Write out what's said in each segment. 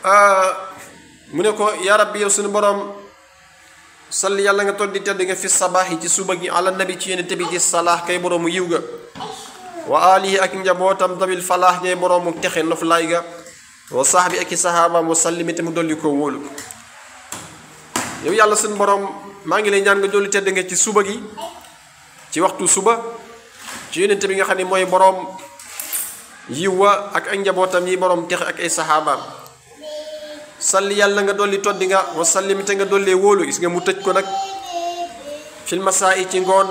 mu ne ko yaa rabbi yow suñu borom salli yàlla nga toll di tedd nga fi sabaax yi ci suba gi ala nabi ci yonente bi ci salaax kay boroomu yiw ga wa alihi ak njabootam dabil falaax ñay boroomu texe noflaay ga wa sahbi ak i sahabaam wa sallimi te mu dolli koo wóolu yow yàlla suñu borom maa ngi lay ñaan nga dolli tedd nga ci suba gi ci waxtu suba ci yonente bi nga xam ne mooy boroom yiw wa ak ak njabootam yi boroom texe ak ay sahabaam salli yàlla nga dolli toddi nga wa sallimi te nga dollee wóolu gis nga mu tëj ko nag fil masaa yi ci ngoon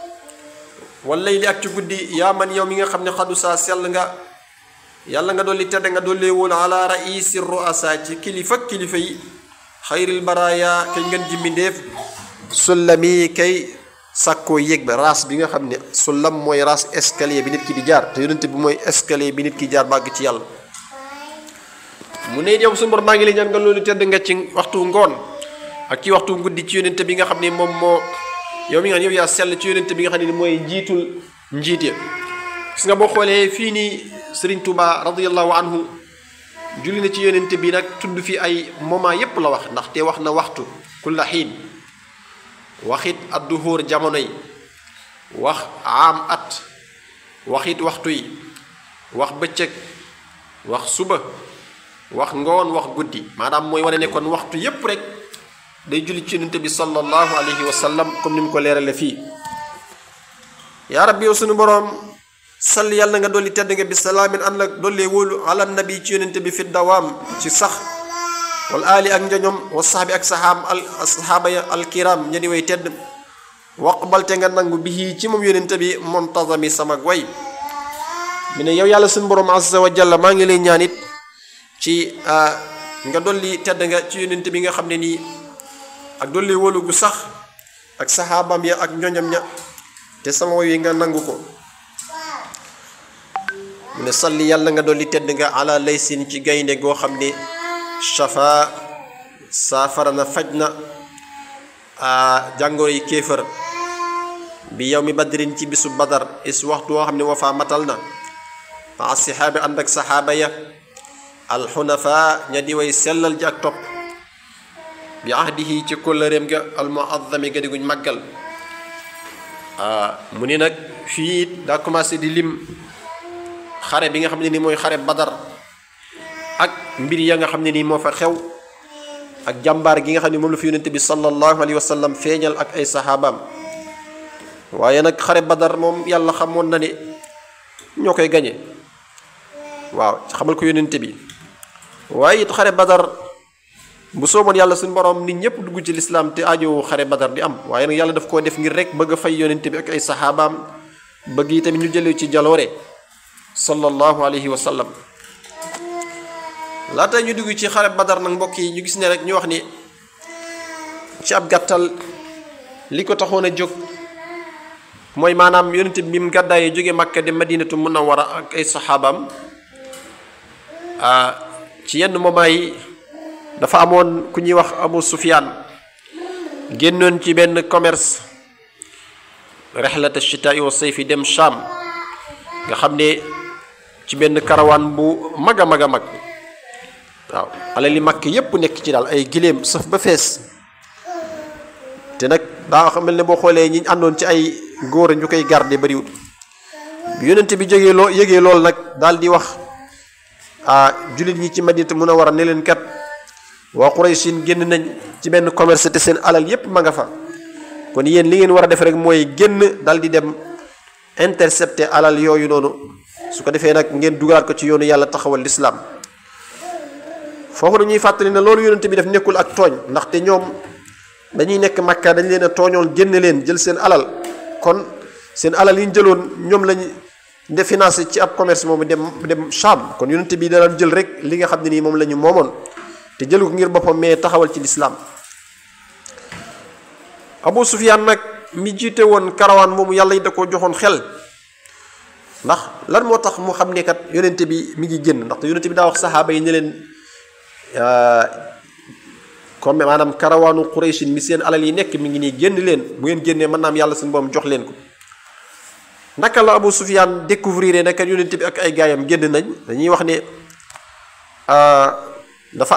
walay li ak ci guddi yaa man yow mi nga xam ne xadu saa sell nga yàlla nga dolli tedd nga dollee wóolu ala raisi ruasa ci kilifa kilifa yi xayril baraya kay ngeen jimmi ndéef sullami kay sàkkoo yéeg ba raas bi nga xam ne sullam mooy raas escalier bi nit ki di jaar te yonente bi mooy escalier bi nit ki jaar bàgg ci yàlla mu ne yow suñu borom maa ngi lay ñaan nga loolu tedd nga ci waxtu ngoon ak ci waxtu guddi ci yonente bi nga xam ne moom moo yow mi nga yow yaa sell ci yonente bi nga xam ne mooy njiitul njiit ya gis nga boo xoolee fii nii Serigne Touba radiyallahu anhu julli na ci yonente bi nag tudd fi ay moment yépp la wax ndaxte wax na waxtu kulla xiin waxit adduhóor jamono yi wax aam at waxit waxtu yi wax bëccëg wax suba wax ngoon wax guddi maanaam mooy wane ne kon waxtu yépp rek day julli ci yonente bi sallallahu alayhi wa sallam comme ni mu ko leerale fii yaa rabbi yow sunu boroom sall yàlla nga dolli tedd nga bi salaamin ànd ak dollee wóolu ala nabi ci yonente bi fi dawaam ci sax wal aali ak njoñom wa saxbi ak saxaam al saxaaba ya alkiram ña di way tedd waqbalte nga nangu bihi ci moom yonente bi montazami sama way mi ne yow yàlla sunu boroom azza wa jalla maa ngi lay ñaan it ci nga dolli tedd nga ci yonent bi nga xam ne nii ak dolli wóolu gu sax ak saxaabam ya ak ñoñam ña te sama woy wi nga nangu ko mu ne salli yàlla nga dolli tedd nga ala laysin ci gaynde goo xam ne shafa saafara na faj na jàngoro yi kéefër bi yow mi badrin ci bisu badar is waxtu woo xam ne wafaa matal na maa sixaabi ànd ak saxaaba ya alxunafa ña di way sellal ji ak topp bi ahdihi ci kóllëreem ga almuazzami ga diguñ màggal mu ni nag fii daa commencé di lim xare bi nga xam ne ni mooy xare badar ak mbir ya nga xam ne nii moo fa xew ak jàmbaar gi nga xam ne moom la fi yonente bi sallallahu alayhi wa sallam feeñal ak ay saxaabaam waaye nag xare badar moom yàlla xamoon na ne ñoo koy gañe waaw xamal ko yonente bi waaye it xare badar bu sooboon yàlla suñu borom nit ñëpp dugg ci lislaam te aajowu xare badar di am waaye nag yàlla daf koo def ngir rek bëgg a fay yonente bi ak ay saxaabaam bëgg yi tamit ñu jëlee ci jaloore sallallahu alayhi wa sallam laata ñu dugg ci xare badar nag mbokk yi ñu gis ne rek ñu wax ni ci ab gàttal li ko taxoon a jóg mooy maanaam yonente bi mu gàddaayee jóge Makka dem Madinatu Munawwara ak ay saxaabaam ci yenn moment yi dafa amoon ku ñuy wax Abu Sufyaan génnoon ci benn commerce rexlata chitaai wa sayfi dem Sham nga xam ne ci benn karawaan bu mag a mag a mag waaw alal li mag yépp nekk ci daal ay giléem saf ba fees te nag daa xam ne boo xoolee ñi àndoon ci ay góor ñu koy garde bariwul bi yonente bi jógee loo yëgee loolu nag daal di wax ah jullit ñi ci madinatu munawwara ne leen kat waa Quraysin génn nañ ci benn commerce te seen alal yépp ma nga fa kon yéen li ngeen war a def rek mooy génn dal di dem intercepter alal yooyu noonu su ko defee nag ngeen dugalaat ko ci yoonu yàlla taxawal lislaam foofu dañuy fàttali ne loolu yonente bi def nekkul ak tooñ ndaxte ñoom dañuy nekk makka dañ leen a tooñoon génn leen jël seen alal kon seen alal yi ñu jëloon ñoom lañ de financé ci ab commerce moomu dem dem Sham kon yonente bi daan jël rek li nga xam ne nii moom la ñu moomoon te jëlu ko ngir boppam mais taxawal ci lislaam Abu Sufyaan nag mi jiite woon karawaan moomu yàlla yi da ko joxoon xel ndax lan moo tax mu xam ne kat yonente bi mi ngi génn ndaxte yonente bi daa wax saxaaba yi ne leen comme maanaam karawaanu Qurayshin mi seen alal yi nekk mi ngi nii génn leen bu ngeen génnee mën naa am yàlla suñu boom jox leen ko naka la Abu Sufyaan découvrir ne kat yonente bi ak ay gaayam génn nañ dañuy wax ne